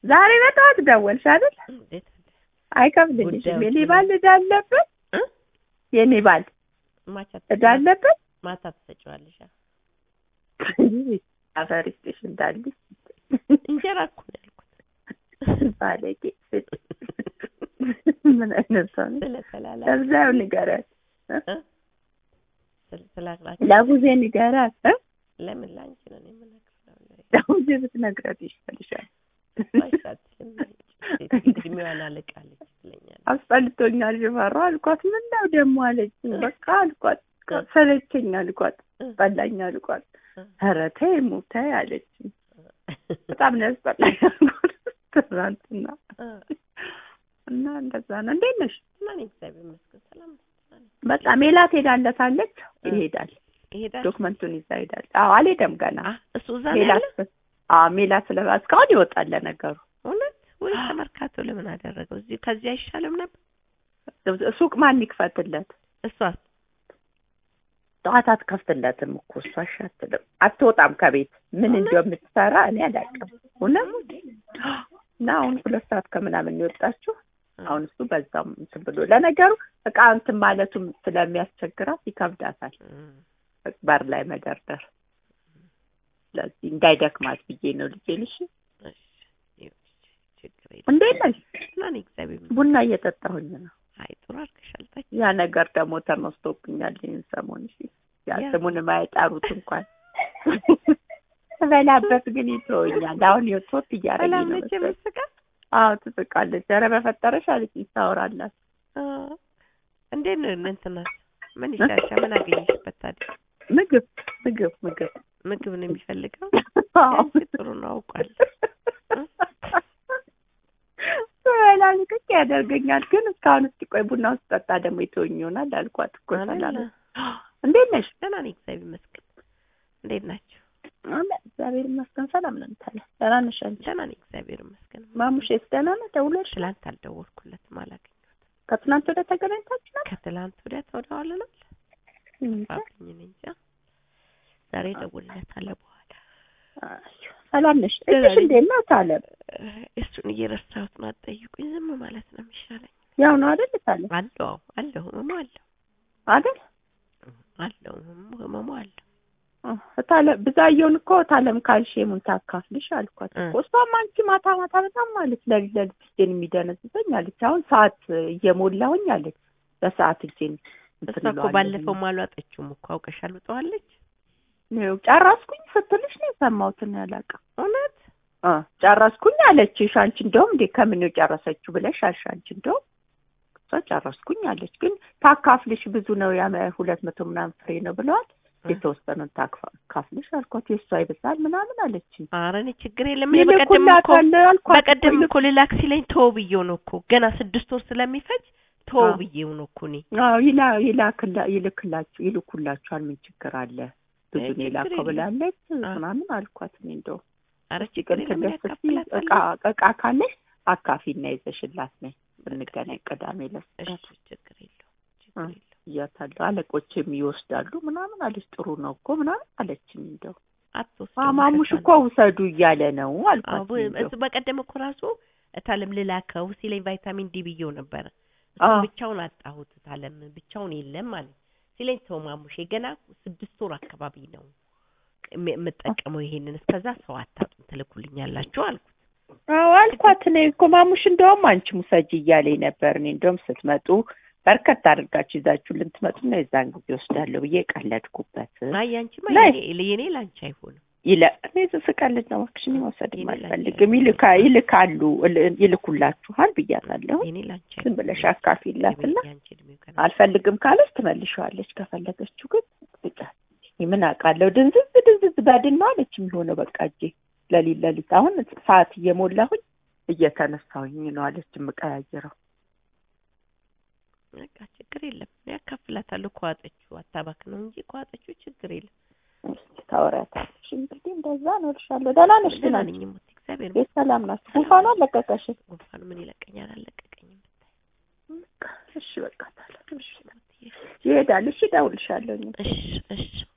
ዛሬ በጠዋት ደወልሽ አይደል? እንዴት አይከብድልሽም። ጉዳዮች የኔ ምን? ባል ዕዳ አለበት። እ? የኔ ባል ማታ ዕዳ አለበት። ማታ ትሰጪዋለሽ? አ? አፈር ይስጥሽ እንዳልሽ እንጀራ እኮ ነው ያልኩት። ባለጌ ምን አይነት ሰው ነሽ? ስለተላላ ለብዛው ንገራት፣ ስላክላች ለቡዜ ንገራት። እ? ለምን ላንቺ ነው እኔ የምነግርሽ? ለቡዜ ብትነግራት ይሻልሻል። ባይሳትልም እድሜዋን አለቃለች ትለኛለች። አስጠልቶኛል ሽፈራው አልኳት። ምን ነው ደግሞ አለችኝ። በቃ አልኳት ሰለቸኝ አልኳት። ጠላኝ አልኳት። ኧረ ተይ ሙ ተይ አለችኝ። በጣም ነው ያስጠላኝ አልኳት ትናንትና እና እንደዛ ነው። እንዴት ነሽ? እና እኔ እግዚአብሔር ይመስገን ሰላም ነኝ። ደህና ነኝ። በቃ ሜላት ሄዳለታለች። ይሄዳል ይሄዳል። ዶክመንቱን ይዛ ሄዳል። አዎ አልሄደም ገና አ እሱ እዛ ነው ያለ ሜላት አዎ ሜላት ስለ እስካሁን ይወጣል ለነገሩ እውነት ወይ ተመርካቶ ለምን አደረገው? እዚህ ከዚህ አይሻልም ነበር? ሱቅ ማን ይክፈትለት? እሷስ ጠዋት አትከፍትለትም እኮ እሷ እሺ አትልም። አትወጣም ከቤት ምን እውነት? እንደምትሰራ እኔ አላውቅም። እውነት እና አሁን ሁለት ሰዓት ከምናምን የወጣችው አሁን እሱ በዛም እንትን ብሎ ለነገሩ እቃ እንትን ማለቱም ስለሚያስቸግራት ይከብዳታል እም፣ በር ላይ መደርደር። ስለዚህ እንዳይደክማት ብዬ ነው ልጄን። እሺ እሺ፣ ይኸው፣ ችግር የለም። እንዴት ነሽ? እና እኔ እግዚአብሔር ይመስገን። ቡና እየጠጣሁኝ ነው። አይ ጥሩ አድርገሻል። ጠጪ። ያ ነገር ደግሞ ተነስቶብኛል ይህን ሰሞን። እሺ ያ ያ- ስሙን የማይጠሩት እንኳን ስበላበት ግን ይተወኛል። አሁን የቶት እያደረገኝ ሰላም ነው ነች መሰለኝ። የምትስቀው? አዎ ትስቃለች። ኧረ በፈጠረሽ አለችኝ ታወራላት። አ፣ እንዴት ነው እንትናት? ምን ይሻልሻል? ምን አገኘሽበት ታዲያ? ምግብ ምግብ ምግብ ምግብ ነው የሚፈልገው? አዎ። ያንቺ ጥሩ ነው አውቃለሁ። ስበላ ልቅቅ ያደርገኛል። ግን እስካሁን እስኪ ቆይ ቡና ውስጥ ጠጣ ደግሞ ይተወኝ ይሆናል አልኳት እኮ ሰላም አይደለ? እንዴት ነሽ? ደህና ነኝ እግዚአብሔር ይመስገን። እንዴት ናቸው? አለ እግዚአብሔር ይመስገን ሰላም ነን። ታዲያ ደህና ነሽ አንቺ? ደህና ነኝ እግዚአብሔር ይመስገን። ማሙሼስ ደህና ነው? ደውለሽ ትላንት አልደወልኩለትም አላገኘሁትም። ከትናንት ወደ ተገናኝታችሁ ነው? ከትላንት ወዲያ ተወደዋልናል እንጃ። ባገኝ እኔ እንጃ። ዛሬ እደውልለታለሁ በኋላ። አይ፣ ሰላም ነሽ? ደህና እሺ ነኝ። እንዴት ናት አለም? እሱን እየረሳሁት ነው። አትጠይቁኝ፣ ዝም ማለት ነው የሚሻለኝ። ያው ነው አይደል ታለም? አለው አለው ህመሙ አለው አይደል? አለው ህመሙ ህመሙ አለው። ታለ ብዛየውን እኮ ታለም ካልሽሙን ታካፍልሽ አልኳት እ። እኮ እሷም አንቺ ማታ ማታ በጣም ማለት ለሊት ለሊት እጄን የሚደነዝዘኝ አለች። አሁን ሰዓት እየሞላሁኝ አለች በሰዓት እጄን እሷ እንትን እኮ እለዋለሁ። ባለፈው ማሏጠችውም እኮ አውቀሻል። ውጠዋለች ይኸው ጨረስኩኝ ስትልሽ ነው የሰማሁትን ያላውቅም እውነት እ ጨረስኩኝ አለችሽ። አንቺ እንደውም እንዴ ከምን ነው ጨረሰችው ብለሽ አልሽ። አንቺ እንደውም እሷ ጨረስኩኝ አለች። ግን ታካፍልሽ ብዙ ነው ያ ሁለት መቶ ምናምን ፍሬ ነው ብለዋል። የተወሰነውን ታካፍልሽ አልኳት። የእሷ ይብሳል ምናምን አለችኝ። ኧረ እኔ ችግር የለም። እኔ በቀደም እኮ ይልኩላታል አልኳት። በቀደም እኮ ልላክ ሲለኝ ተወው ብዬው ነው እኮ ገና ስድስት ወር ስለሚፈጅ ተወው አዎ። ብዬው ነው እኮ እኔ አዎ ይላ ይላክላ ይልክላችሁ ይልኩላችኋል። ምን ችግር አለ? ብዙ አይ፣ ነው ችግር የላከው የለም። ብላለች አ። ምናምን አልኳት። እኔ እንደው ኧረ እሺ ችግር ቅን የለም። እኔ ትደስ እቃ አካፍላታለሁ። እቃ ካለሽ አካፊና ይዘሽላት ነይ ብንገናኝ ቅዳሜ ዕለት እሺ ችግር የለውም ችግር አ። የለውም። እያታለሁ አለቆችም ይወስዳሉ ምናምን አለች። ጥሩ ነው እኮ ምናምን አለችኝ። እንደው አትወስደውም ማሙሽ ከሷ እኮ ውሰዱ እያለ ነው አልኳት። አዎ፣ እንደው እሱ በቀደም እኮ ራሱ እታለም ልላከው ሲለኝ ቫይታሚን ዲ ብዬው ነበረ። አዎ። እሱን ብቻውን አጣሁት። እታለም ብቻውን የለም ማለት ሲለኝ ተው ማሙሼ ገና ስድስት ወር አካባቢ ነው የም- የምጠቀመው ይሄንን እስከዛ ሰው አታጡም ትልኩልኛላችሁ አልኩት። አዎ አልኳት። እኔ እኮ ማሙሽ እንደውም አንቺ ሙሰጂ እያለኝ ነበር። እኔ እንደውም ስትመጡ በርከት አድርጋችሁ ይዛችሁ ልትመጡ ነው የዛን ጊዜ ወስዳለሁ ብዬ ቀለድኩበት። አይ ያንቺማ ላይ- የኔ የኔ ላንቺ አይሆንም። ይለ እኔ ስቀልድ ነው እባክሽ፣ እኔ መውሰድም የኔ ላንቺ አልፈልግም። ይልካ ይልካሉ እል- ይልኩላችኋል ብያታለሁ። የኔ ላንቺ ዝም አይሆንም። ብለሽ አካፊላትና ያንቺ እድሜው ገና አልፈልግም ካለች ትመልሸዋለች። ከፈለገችው ግን ብጫት ምን አውቃለሁ። ድንዝዝ ድንዝዝ በድን ነው አለች የሚሆነው በቃ እጄ ለሊት ለሊት አሁን ሰዓት እየሞላሁኝ እየተነሳሁኝ ነው አለች የምቀያይረው። በቃ ችግር የለም። እኔ አካፍላታለሁ። ከዋጠችው አታባክ ነው እንጂ ከዋጠችው ችግር የለም። እስኪ ታወሪያታለሽ እንግዲህ እንደዛ ነው እልሻለሁ። ደህና ነሽ ግን ደህና አንቺ? ነኝ እሞቴ እግዚአብሔር ቤት ሰላም ናችሁ? ጉንፋኑ አለቀቀሽ? ጉንፋኑ ምን ይለቀኛል? አልለቀቀኝም። እሺ በቃ ታዲያ እሺ፣ ይሄዳል። እሺ እደውልልሻለሁ። እሺ እሺ